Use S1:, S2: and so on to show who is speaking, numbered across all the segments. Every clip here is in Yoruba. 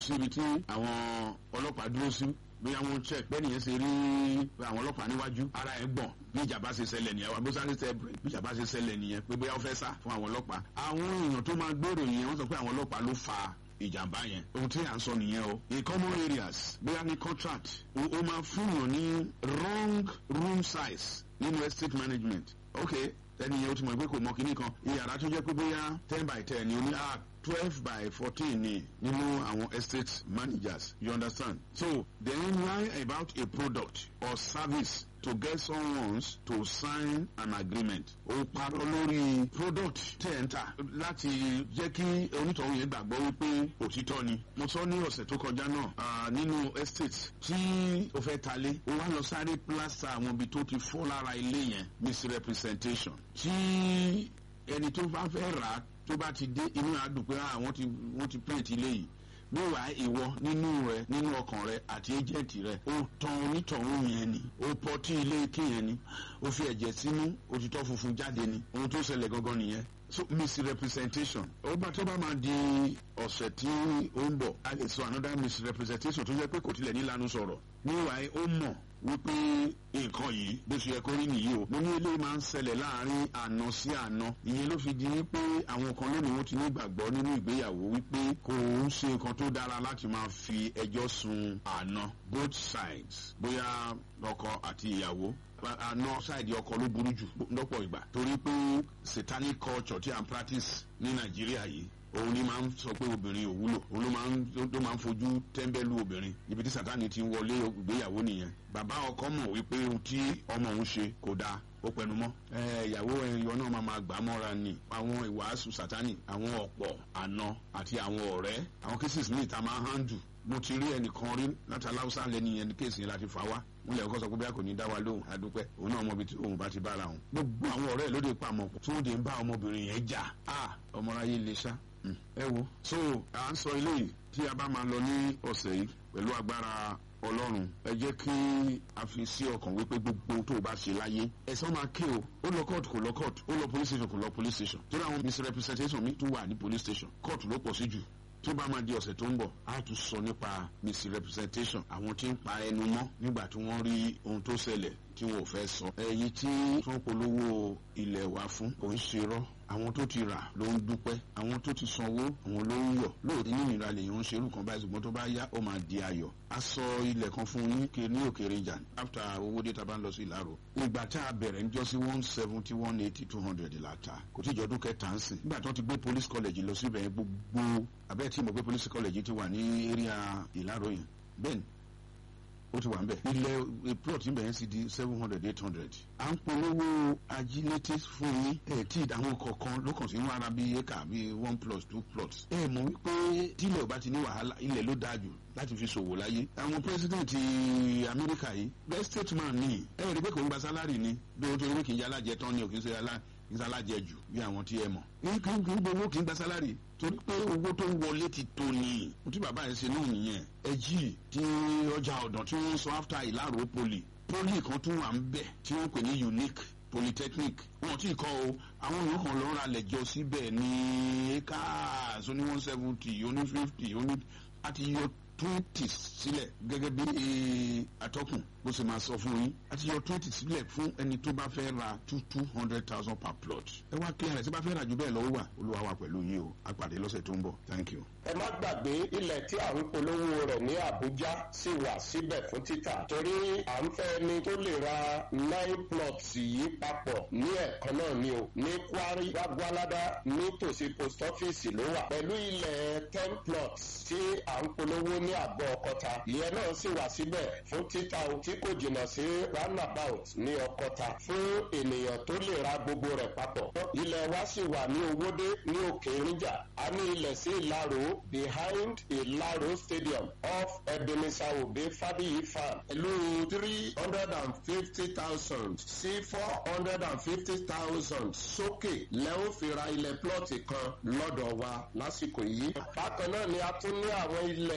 S1: síbi tí àwọn ọlọ́pàá dúró sí bóyá wọn check bẹ́ẹ̀ nìyẹn ṣe rí àwọn ọlọ́pàá níwájú ara ẹ̀ gbọ̀n bí ìjàmbá ṣe ṣẹlẹ̀ nìyẹn àwọn abúlé ṣe bí ìjàmbá ṣe ṣẹlẹ̀ nìyẹn pé bóyá ó fẹ́ sá fún àwọn ọlọ́pàá àwọn èèyàn tó máa gbèrò yẹn wọ́n sọ pé àwọn ọlọ́pàá ló fa ìjàmbá yẹn ohun tí à ń sọ nìyẹn o in common areas bóyá ní contract o, o máa fún yàn ní wrong room size nínú estate management ok ẹni yẹn o ti mọ̀ pé kò mọ kinní kan iyàrá tó jẹ́ pé bóyá ten by ten ni o ní ah twelve by fourteen ni nínú àwọn estate managers you understand so then lie about a product or service to get someone to sign an agreement o parọ́ lórí product tẹ̀ ń tà láti jẹ́ kí onítọ̀hún yẹn gbàgbọ́ wípé òtítọ́ ni mo sọ ní ọ̀sẹ̀ tó kọjá náà ah, nínú estate tí o fẹ́ talé o wá lọ sáré plaster àwọn ibi tó ti fọ́ lára ilé yẹn misrepresentation tí ẹni tó bá fẹ́ rà á tó bá ti dé inú àdùn pé ah, wọ́n ti wọ́n ti paint ilé yìí níwàá ìwọ nínú rẹ nínú ọkàn rẹ àti ẹjẹǹtì rẹ ó tan onítọ̀hún yẹn ni ó pọtí ilé ike yẹn ni ó fi ẹ̀jẹ̀ sínú òtítọ́ funfun jáde ni ohun tó ṣẹlẹ̀ gangan nìyẹn so misrepresentation ó bá tó bá máa di ọ̀sẹ̀ tí ó ń bọ̀ a lè sọ another misrepresentation tó jẹ́ pé kò tilẹ̀ nílanu sọ̀rọ̀ níwàá ó mọ̀ wípé nǹkan yìí bó ṣe yẹ kó rí nìyí o mo ní eléyìí máa ń ṣẹlẹ̀ láàrin àna sí àna ìyẹn ló fi di wípé àwọn kan lónìí wọn ti ní ìgbàgbọ́ nínú ìgbéyàwó wípé kò ń ṣe nǹkan tó dára láti máa fi ẹjọ́ sun àna both sides bóyá ọkọ àti ìyàwó àna ṣáìdì ọkọ ló burú jù lọ́pọ̀ ìgbà torí pé satanic culture tí à ń practice ní nàìjíríà yìí òun ni máa ń sọ pé obìnrin ò wúlò òun ló máa ń ló máa ń fojú tẹ́ńbẹ́lú obìnrin ibi tí sátani ti ń wọlé ìgbéyàwó nìyẹn bàbá ọkọ mọ̀ wípé ohun tí ọmọ òun ṣe kò dáa ó pẹnu mọ́ ẹ ìyàwó ẹyọ náà máa máa gbà á mọ́ra ni àwọn ìwàásù sátani àwọn ọ̀pọ̀ àna àti àwọn ọ̀rẹ́ àwọn cases míì tá a máa handle mo ti rí ẹnìkan rí láti aláwùsá lẹni yẹn ní kéèsì yẹn láti fà wá wọn lè kọ́ sọ pé bí a kò ní dá wa lóhùn adúpẹ́ òun náà mọ ibi tí òun bá ti bára òun gbogbo àwọn ọ̀rẹ́ ẹ̀ lóde pamọ́ tí wọ́n dé ń bá ọmọbìnrin yẹn jà á ọmọláyé lè ṣá ẹ wo so à ń sọ eléyìí tí a bá máa lọ ní ọ̀sẹ̀ yìí pẹ̀lú agbára ọlọ́run ẹ jẹ́ kí a fi sí ọkàn wípé gbogbo tó o bá ṣe láyé ẹ̀sán máa ké o ó lọ court kò lọ court ó lọ police station kò lọ police station tó dáwọn misrepresentation mi tún wà ní police station court ló pọ̀ sí jù tó bá máa di ọ̀sẹ̀ tó ń bọ̀ á tún sọ nípa misrepresentation àwọn tí ń pa ẹnu mọ́ nígbà tí wọ́n rí ohun tó ṣẹlẹ̀ tí wọn ò fẹ́ sọ. ẹ̀yin tí wọ́n polówó ilẹ̀ wa fún kò ń ṣerọ́ àwọn tó ti rà ló ń dúpẹ́ àwọn tó ti sanwó àwọn ló ń yọ̀ lóòótọ́ nínú ìra lèyàn ń ṣerú kan báyìí ṣùgbọ́n tó bá yá ó máa di ayọ̀. a sọ ilẹ̀ kan fún yín kí ní òkèèrè ìjà after owó dé ta bá ń lọ sí ìlàrò. ìgbà tá a bẹ̀rẹ̀ ń jọ sí one seventy one eighty two hundred la ta kò tí ì jọdún kẹta ń sìn. nígbà tó ti gbé police college lọ síbẹ̀ gbogbo abẹ́ tí mo gbé police college ti wà ní area ìlàrò yẹn bẹ́ẹ̀ ni ó ti wà ń bẹ̀. ilẹ̀ plot ń bẹ̀ yẹn sì di seven hundred eight hundred. à ń polówó ajílété fún yín. ẹ tí àwọn kọ̀ọ̀kan ló kàn sí ń wára bíi éka bíi one plus two plots. ẹ mọ̀ wípé tílẹ̀ ò bá ti ní wàhálà ilẹ̀ ló dáa jù láti fi ṣòwò láyé. àwọn pírẹsidẹ̀ntì amẹ́ríkà yìí best statement ni ẹ rí i pé kò ń gba sálárì ni bí o tó rí kì í yá alájẹ tán ni ò kì í ṣe alájẹ jù bí àwọn tí ẹ mọ̀. ní kí n gbowó kì í gba sálárì torí pé owó tó ń wọlé ti tó ni tí bàbá yẹn ṣe náà nìyẹn ẹjì tí ọjà ọ̀dàn tí wọ́n sọ after ìlàró poli poli kan tún wà ń bẹ̀ tí wọ́n pè ní unique polytechnic wọn tí kọ o àwọn èèyàn kan lọ́ọ́ ra lẹ̀jọ síbẹ̀ ní acres oní one seventy oní fifty oní àti yọ twenty sílẹ̀ gẹ́gẹ́ bí atọ́kùn bó ṣe máa sọ fún yín àti yọ twenty sílẹ̀ fún ẹni tó bá fẹ́ ra two two hundred thousand per plot ẹ wá clear rẹ̀ tí bá fẹ́ rà jù bẹ́ẹ̀ lọ́wọ́ wà olúwa wà pẹ̀lú yín o àpàdé lọ́sẹ̀ tó ń bọ̀ thank you.
S2: ẹ má gbàgbé ilẹ̀ tí à ń polówó rẹ̀ ní àbújá sì wà síbẹ̀ fún títà torí à ń fẹ́ ni tó lè ra nine plots yìí papọ̀ ní ẹ̀kan náà ni o ní kwari gbàgbọ́ládá nítòsí post office ló wà pẹ̀lú ilẹ̀ ten plots tí à ń polówó ní àgọ́ ọkọta ìyẹn náà sì wà síbẹ̀ fún títà o tí kò jìnnà sí roundabout ní ọkọta fún ènìyàn tó lè ra gbogbo rẹ̀ papọ̀ ilẹ̀ wa sì wà ní owódé ní òkè ìrìnjà a ní ilẹ̀ sí ìlàró behind ìlàró stadium off ebenezer obe fabiyi farm pẹ̀lú three hundred and fifty thousand sí four hundred and fifty thousand sókè lẹ́wọ́n fi ra ilẹ̀ plọ́ọ̀tì kan lọ́dọ̀ wa lásìkò yìí. bákan náà ni a tún ní àwọn ilẹ̀ kan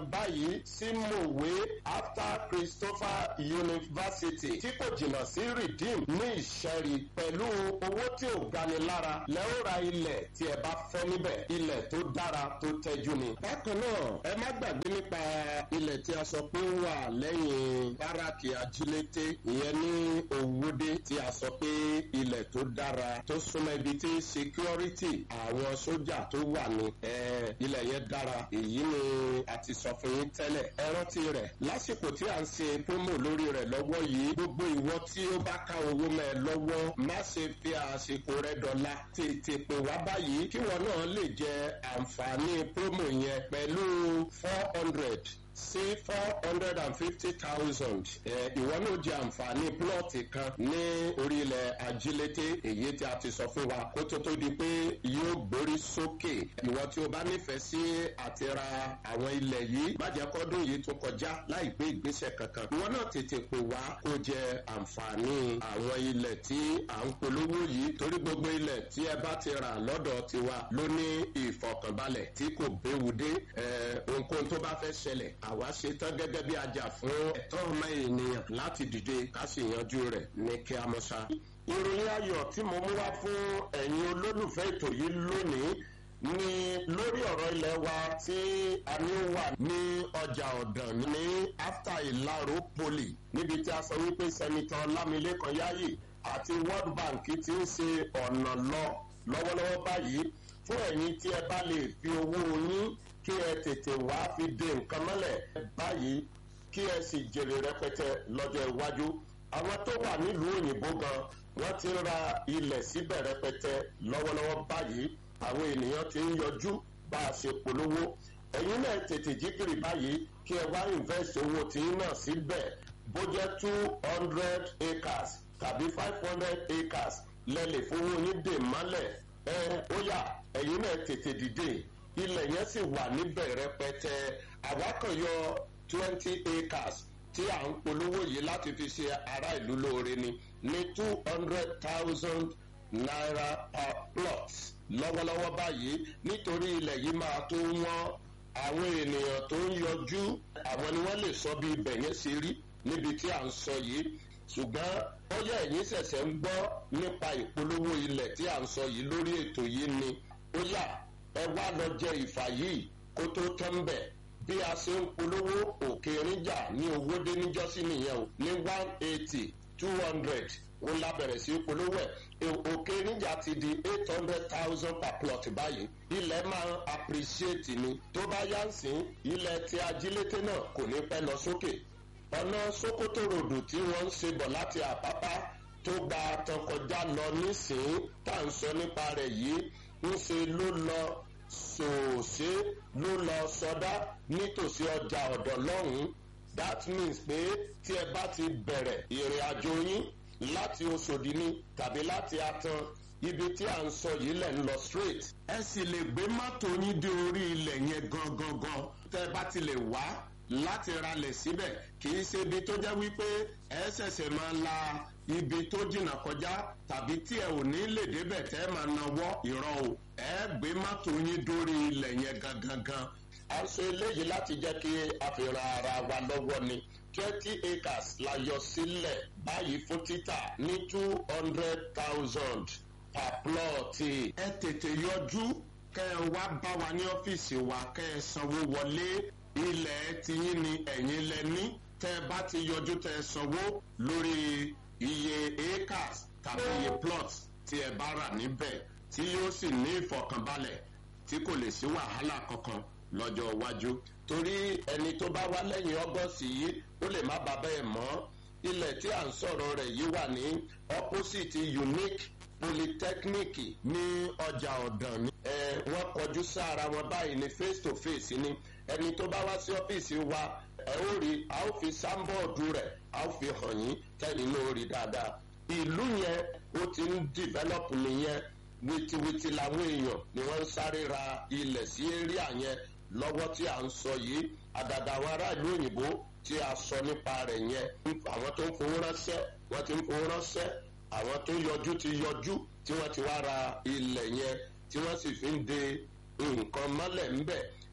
S2: báyìí sí mòwe after christopher university tí kò jìnnà sí redeem ní ìṣẹ́rí pẹ̀lú owó tí ò gani lára lẹ́wọ́ ra ilẹ̀ tí ẹ bá fẹ́ níbẹ̀ ilẹ̀ tó dára tó tẹ́jú ni. bákan náà ẹ má gbàgbé nípa ilẹ̀ tí a sọ pé ó wà lẹ́yìn báràkì ajílété ìyẹn ní òwúdé tí a sọ pé ilẹ̀ tó dára tó súnmọ́ ibi tí security àwọn sójà tó wà ní ilẹ̀ yẹn dára èyí ni a ti sọ fún yín tẹ́lẹ̀ ẹ rántí rẹ̀ lásìkò tí a ń ṣe promo lórí rẹ̀ lọ́wọ́ yìí gbogbo ìwọ tí ó bá ká owó mẹ́ ẹ lọ́wọ́ má ṣe fi àsìkò rẹ dọ̀la tètè pè wá báyìí kí wọn náà lè jẹ àǹfààní promo yẹn pẹ̀lú four hundred sí four hundred and fifty thousand ìwọ náà jẹ àǹfààní plọ́ọ̀tì kan ní orílẹ̀ ajílété èyí tí a ti sọ fún wa kó tó tó di pé yóò gbórí sókè ìwọ tí o bá nífẹ̀ẹ́ sí àti ra àwọn ilẹ̀ yìí bàjẹ́ kọ́dún yìí tó kọjá láì gbé ìgbésẹ̀ kankan ìwọ náà tètè pè wá kó jẹ àǹfààní àwọn ilẹ̀ tí à ń polówó yìí torí gbogbo ilẹ̀ tí ẹ bá ti rà lọ́dọ̀ tiwa ló ní ìfọkànbalẹ̀ tí kò béwu dé ohunkóhun tó bá fẹ́ ṣẹlẹ̀ àwa ṣe tán gẹ́gẹ́ bí ajá fún ẹ̀tọ́ ọmọ ènìyàn láti dìde ká sì yanjú rẹ̀ ní kí a mọ̀ ṣá. ìròyìn ayọ̀ tí mo mú wá fún ẹ̀yin olólùfẹ́ ètò yìí lónìí ni lórí ọ̀rọ̀ ilẹ̀ wa tí a ní wà ní ọjà ọ̀dàn ní after ìlàró poli níbi tí a sọ wípé sẹ́nitọ́ lámilékan yáyì àti world bank ti ń ṣe ọ̀nà lọ lọ́wọ́lọ́wọ́ báyìí fún ẹ̀yin tí ẹ bá lè fi owó yín kí ẹ tètè wá fi de nǹkan mọ́lẹ̀ báyìí kí ẹ sì jèrè rẹpẹtẹ lọ́jọ́ iwájú àwọn tó wà nílùú òyìnbó gan wọ́n ti ń ra ilẹ̀ síbẹ̀ rẹpẹtẹ lọ́wọ́lọ́wọ́ báyìí àwọn ènìyàn ti ń yọjú bá a ṣe polówó ẹ̀yin náà tètè jígìrì báyìí kí ẹ wá invest owó tí ń náà síbẹ̀ bó jẹ́ two hundred acres tàbí five hundred acres lẹ́lẹ̀ fowó yín dè mọ́lẹ̀ ẹ ó yà ẹ̀yin náà tètè dìde ilẹ̀ yẹn sì wà níbẹ̀ rẹpẹtẹ àwákànyọ twenty acres tí à ń polówó yìí láti fi ṣe ará ìlú lóore ni ní two hundred thousand naira per plot lọ́wọ́lọ́wọ́ báyìí nítorí ilẹ̀ yìí máa tó wọ́n àwọn ènìyàn tó ń yọjú àwọn ni wọ́n lè sọ bí ibẹ̀ yẹn ṣe rí níbi tí à ń sọ yìí ṣùgbọ́n ó yẹ ẹ̀yin ṣẹ̀ṣẹ̀ ń gbọ́ nípa ìpolówó ilẹ̀ tí à ń sọ yìí lórí ètò yìí ni ó yà ẹ wá lọ jẹ ìfà yìí kó tó tán ń bẹ̀ bí a ṣe ń polówó òkè níjà ní owó dé níjọ́sí nìyẹn o ní one eighty two hundred ó lábẹ̀rẹ̀ sí polówó ẹ̀ òkè níjà ti di eight hundred thousand per plot báyìí ilẹ̀ máa ń appreciate ni tó bá yá ń sìn ilẹ̀ tí ajílété náà kò ní pẹ́ lọ sókè ọ̀nà sokoto ròdù tí wọ́n ń ṣe bọ̀ láti àpápá tó gba tọkọjá lọ nísìnyí tá à ń sọ nípa rẹ̀ yìí ń ṣe ló lọ sòòṣe ló lọ sọdá nítòsí ọjà ọ̀dọ̀ lọ́hùn-ún that means pé tí ẹ bá ti bẹ̀rẹ̀ ìrìn àjò yín láti oṣòdì ni tàbí láti atan ibi tí à ń sọ yìí lẹ̀ ń lọ straight. ẹ sì lè gbé mọ́tò yín dé orí ilẹ̀ yẹn gangan gan tẹ́ ẹ bá ti lè wá láti ralẹ̀ síbẹ̀ kì í ṣe ibi tó jẹ́ wípé ẹ ṣẹ̀ṣẹ̀ máa la ibi tó jìnnà kọjá tàbí tí ẹ ò ní lè débẹ̀ tẹ́ ẹ máa nawọ́ ìrọ̀ o ẹ gbé mọ́tò yín dórí ilẹ̀ yẹn gangan gan. a ń sọ eléyìí láti jẹ́ kí a fi ran ara wa lọ́wọ́ ni twenty acres la yọ sílẹ̀ báyìí fún títà ní two hundred thousand per plot. ẹ tètè yọjú kẹ́ ẹ wá bá wa ní ọ́fíìsì wa kẹ́ ẹ sanwó wọlé ilẹ̀ tiyín ni ẹ̀yin lẹ ní tẹ́ ẹ bá ti yọjú tẹ́ ẹ sanwó lórí iye acres tàbí iye plots tí ẹ bá rà níbẹ̀ tí yóò sì ní ìfọ̀kànbalẹ̀ tí kò lè sí wàhálà kankan lọ́jọ́ iwájú. torí ẹni tó bá wá lẹ́yìn ọgọ́sì yìí ó lè má ba bẹ́ẹ̀ mọ́ ilẹ̀ tí à ń sọ̀rọ̀ rẹ̀ yìí wà ní opposite unique polytechnic ní ọjà ọ̀dàn ni. ẹ wọ́n kọjú sára wọn báyìí ní face to face ni ẹni tó bá wá sí ọ́fíìsì wa ẹ ó rí a ó fi sáńbọ̀ọ̀dù rẹ̀ a ó fi hàn yín tẹ́lẹ̀ ní orí dáadáa. ìlú yẹn ó ti ń develop nìyẹn wìtìwìtì làwọn èèyàn ni wọ́n ń sáré ra ilẹ̀ sí area yẹn lọ́wọ́ tí à ń sọ yìí àgàgà àwọn aráàlú òyìnbó tí a sọ nípa rẹ̀ yẹn àwọn tó ń fowó ránṣẹ́ wọ́n ti ń fowó ránṣẹ́ àwọn tó yọjú ti yọjú tí wọ́n ti wá ra ilẹ̀ yẹn tí wọ́n sì fi ń de nǹkan mọ́lẹ̀ ńbẹ̀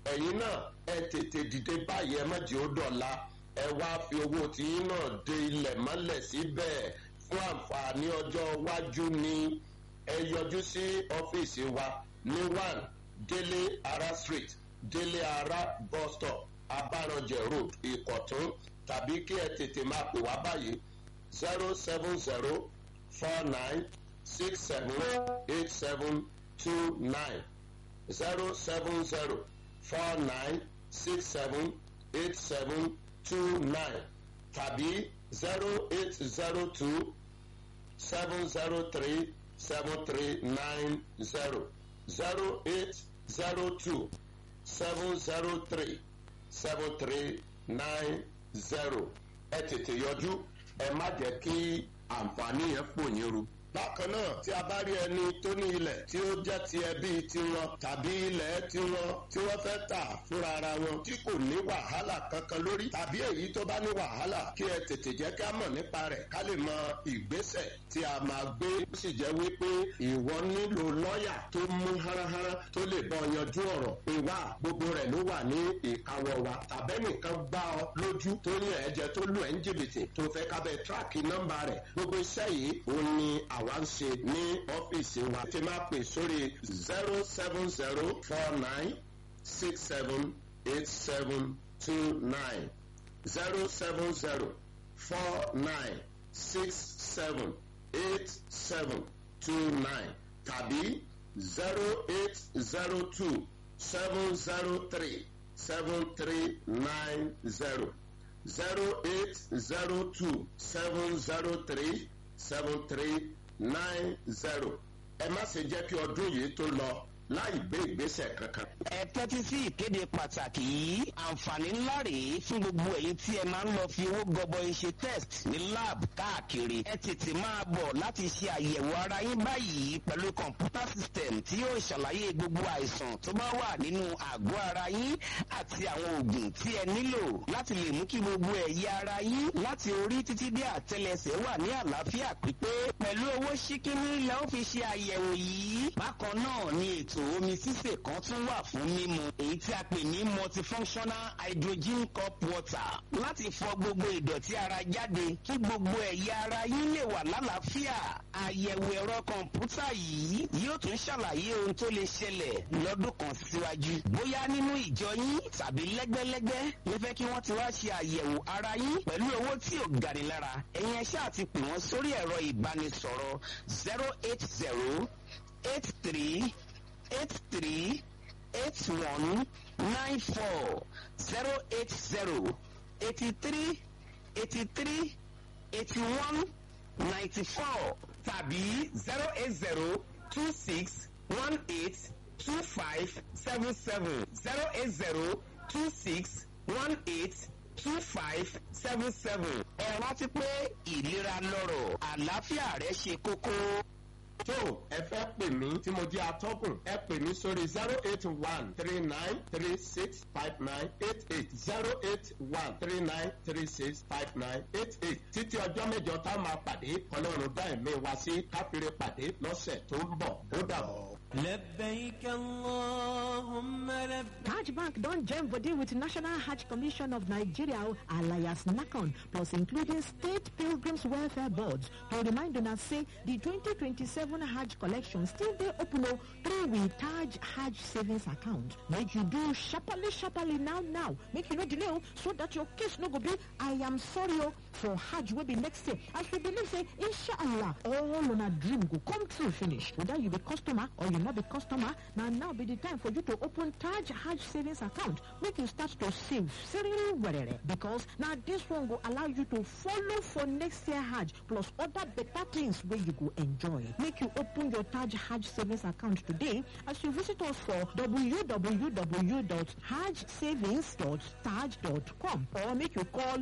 S2: ẹ̀yin náà ẹ tètè dìde báyìí ẹ má jẹ́ ó dọ̀la ẹ wá fi owó tiyín náà de ilẹ̀ mọ́lẹ̀ síbẹ̀ fún àǹfààní ọjọ́ iwájú ni ẹ yọjú sí ọ́fíìsì wa ní one délé ara street délé ara bus stop abáranjẹ road ìkọ̀tún tàbí kí ẹ tètè máa pè wá báyìí zero seven zero four nine six seven eight seven two nine zero seven zero four nine six seven eight seven two nine tàbí zero eight zero two seven zero three seven three nine zero zero eight zero two seven zero three seven three nine zero ẹ tètè yọjú ẹ má jẹ́ kí àǹfààní yẹn pò yín ru bákan náà tí a bá rí ẹni tó ní ilẹ̀ tí ó jẹ́ ti ẹbí tiwọn tàbí ilẹ̀ tiwọn tí wọ́n fẹ́ tà fúnra ara wọn tí kò ní wàhálà kankan lórí tàbí èyí tó bá ní wàhálà kí ẹ tètè jẹ́ ká mọ̀ nípa rẹ̀ ká lè mọ ìgbésẹ̀ tí a máa gbé ó sì jẹ́ wípé ìwọ nílò lọ́ọ̀yà tó mú háráhárá tó lè bọ́ yanjú ọ̀rọ̀ pé wá gbogbo rẹ̀ ló wà ní ìkáwọ́ wa tàbẹ́nìkan gbá ọ lójú tó yàn ẹ́ jẹ tó lù ẹ́ ń jìbìtì tó fẹ́ kábẹ́ tíráàkì nọ́mbà rẹ̀ gbogbo iṣẹ́ yìí òun ni àwa ń ṣe ní ọ́fíìsì wa tí máa pè sórí zero seven zero four nine six seven eight seven two nine zero seven zero four nine six seven eight seven two nine tàbí zero eight zero two seven zero three seven three nine zero zero eight zero two seven zero three seven three nine zero ẹ má ṣe jẹ́ kí ọdún yìí tó lọ láì gbé ìgbésẹ̀ kankan.
S3: ẹ tẹ́tí sí ìkéde pàtàkì yìí àǹfààní ńlá rèé fún gbogbo èyí tí ẹ máa ń lọ fi owó gọbọi ṣe test ní lab káàkiri ẹ tètè máa bọ̀ láti ṣe àyẹ̀wò ara yín báyìí pẹ̀lú kọ̀ǹpútà system tí yóò ṣàlàyé gbogbo àìsàn tó bá wà nínú àgọ́ ara yín àti àwọn oògùn tí ẹ nílò láti lè mú kí gbogbo ẹ̀yà ara yín láti orí títí dé àtẹlẹsẹ̀ wà ní àlàáfíà pípé pẹ̀lú owó ṣíkíní lẹ́ ó fi ṣe àyẹ̀wò yìí bákan náà ni ètò omi sísè kan tún wà fún mímu èyí tí a pè ní multifunctional hydrogen cup water láti fọ gbogbo ìdọ̀tí ara jáde kí gbogbo ẹ̀yà ara yín lè wà lálàáfíà àyẹ̀wò ẹ̀rọ kọ̀ǹpútà yìí yóò tún ṣàlàyé ohun tó lè ṣẹlẹ̀ lọ́dún kan síwájú bóyá nínú ìjọ yín tàbí lẹ́gbẹ́lẹ́gbẹ́ lè fẹ́ kí wọ́n ti wá ṣe àyẹ̀wò ara yín pẹ̀lú owó tí ò gani lára ẹ̀yin ẹ ṣáà ti pè wọ́n sórí ẹ̀rọ ìbánisọ̀rọ̀ zero eight zero eight three eight three eight one nine four zero eight zero eighty three eighty three eighty one ninety four tàbí zero eight zero two six one eight two five seven seven zero eight zero two six one eight two five seven seven. ẹ rántí pé ìlera lọ́rọ̀ àlàáfíà rẹ ṣe kókó
S2: tó ẹ fẹ́ pè mí tí mo jẹ́ atọ́kùn ẹ pè mí sórí zero eight one three nine three six five nine eight eight zero eight one three nine three six five nine eight eight títí ọjọ́ mẹ́jọ tá a máa pàdé ọlọ́run dá ẹ̀mí wa sí káfíńrè pàdé lọ́sẹ̀ tó ń bọ̀ ó dàbọ̀.
S4: لبيك اللهم لبيك
S5: Taj Bank don join body with National Hajj Commission of Nigeria alias NACON plus including State Pilgrims Welfare Boards to remind una say the 2027 Hajj collection still dey open o through we Taj Hajj savings account. Make you do sharparly sharparly now now make you no delay o so that your case no go be I am sorry o for Hajj wey be next year as we believe say inshallah all una dream go come true finish whether you be customer or you no be customer na now be the time for you to open Taj Hajj savings account make you start to save seriously werere because na this one go allow you to follow for next year Hajj plus other better things wey you go enjoy make you open your Taj Hajj savings account today as you visit us for www.hajjsavings.taj.com or make you call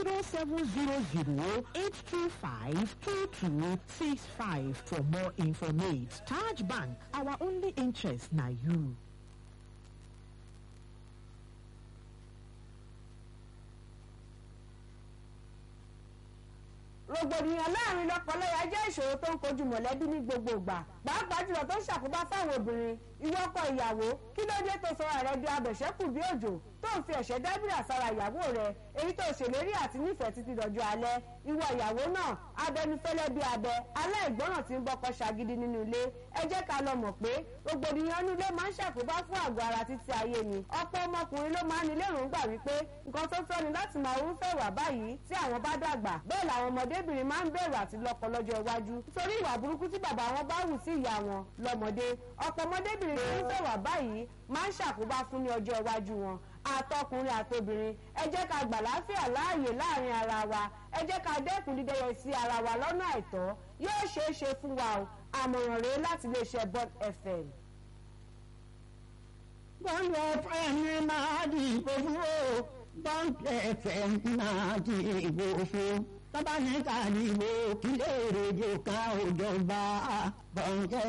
S5: 0700 825 2265 for more information. Taj Bank, our only interest na you.
S6: rògbòdìyàn láàrin lọ́kọláya jẹ́ ìṣòro tó ń kojú mọ̀lẹ́bí ní gbogbo ìgbà pàápàá jùlọ tó ń ṣàkóbá fáwọn obìnrin ìwọ ọkọ ìyàwó kí ló dé tó sọra rẹ di abẹ̀ṣẹ́kù bí òjò tó ń fi ẹ̀ṣẹ́ dábìrà sára ìyàwó rẹ èyí tó ṣèlérí àti nífẹ̀ẹ́ títí dọjọ́ alẹ́ ìwọ ìyàwó náà abẹnufẹ́lẹ́ bí abẹ aláìgbọràn tí ń bọ́kọ ṣàgídí nínú ilé ẹ jẹ́ ká lọ mọ̀ pé rògbòdìyàn inú ilé máa ń ṣàkóbá fún àgọ́ ara títí ayé ni ọ̀pọ̀ ọmọkùnrin ló máa ń ní lérògbà wípé nǹkan tó tọ́ ni láti máa rúfẹ́ wà báyìí tí àwọn bá dàgbà bẹ́ẹ̀ làwọn ọmọdébìnrin máa ń bẹ̀rù àti lọ́kọ lọ́jọ́ iwájú nítorí ìwà burúkú tí bàbá wọn bá hù sí ìyá wọn lọ́mọdé ọ̀pọ̀ ọmọdébìnrin tó ń fẹ́ wà báyìí máa ń ṣàkóbá fún ní ọjọ́ iwájú wọn àtọkùnrin àtobìnrin ẹ jẹ́ ká gbà láfíà láàyè láàrin ara wa ẹ jẹ́ ká dẹ́kun dídẹ́yẹ sí ara wa lọ́nà àìtọ́ yóò ṣeé ṣe fún wa o àmọ̀ràn rèé láti iléeṣẹ́ bond fm.
S7: Bond FM máa dìbò fún o. Bond FM máa dìbò fún. Tọ́ba ní ká dìbò kí lè rèjò ká òjọba. Bond